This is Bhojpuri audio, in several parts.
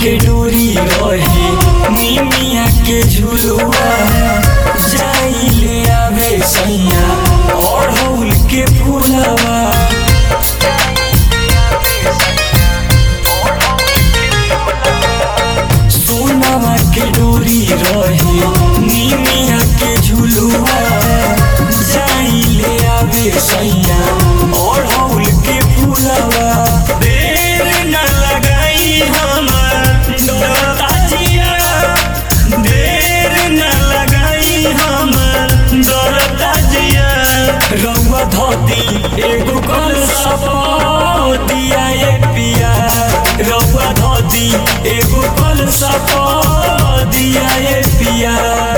के डोरी रहे निमिया के झुलुआ जाई ले आवे सैया अड़हुल के फूलवा सोनावा के डोरी रहे निमिया के झुलुआ जाई ले आवे सैया अड़हुल के फूलवा देर न लगाई हमर डरता जिया देर न लगाई हमर डरता जिया रउआ धोती एगो कल दिया ए पिया रउआ धोती एगो कल दिया ए पिया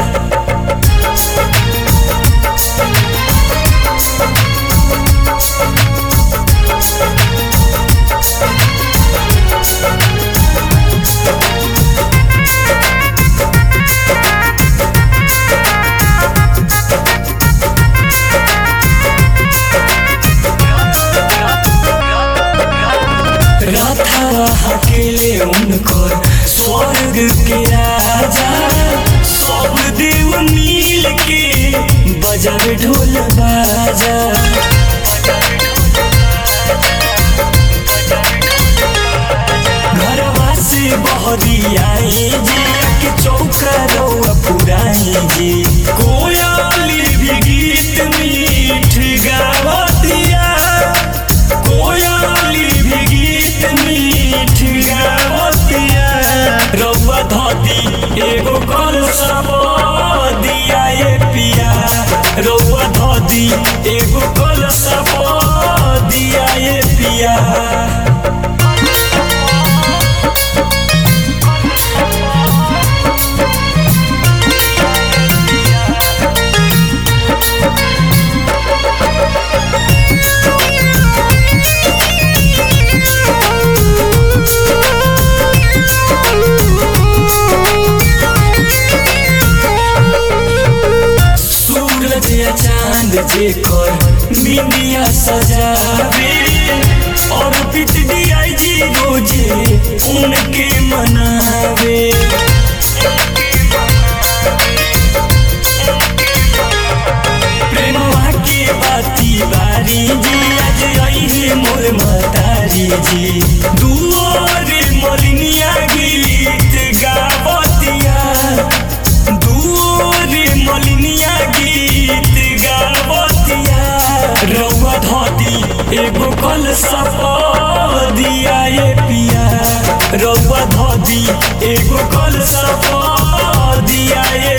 राधा अकेले उनकर स्वर्ग के राजा सब देव मिल के बजावे ढोल बाजा घरवा से बहरी आई जी के चौका रउआ पुराई जी कोयली भी गीत मीठ गावतिया कोयली भी गीत मीठ गावतिया रउआ धोती एगो कल दिया ए पिया रउआ धोती एगो कल दिया ए पिया सूरज या चांद जेकर मिनिया सजावे और पिट दिया जी रोजे उनके मनावे प्रेमवा के बाती बारी जी आज आई है मोर मतारी जी दुआरे मलिनिया गीत गावतिया दूर मलिनिया गीत गावतिया रउआ धोती एगो कल दिया ए पिया रउआ धोती एगो कल दिया ए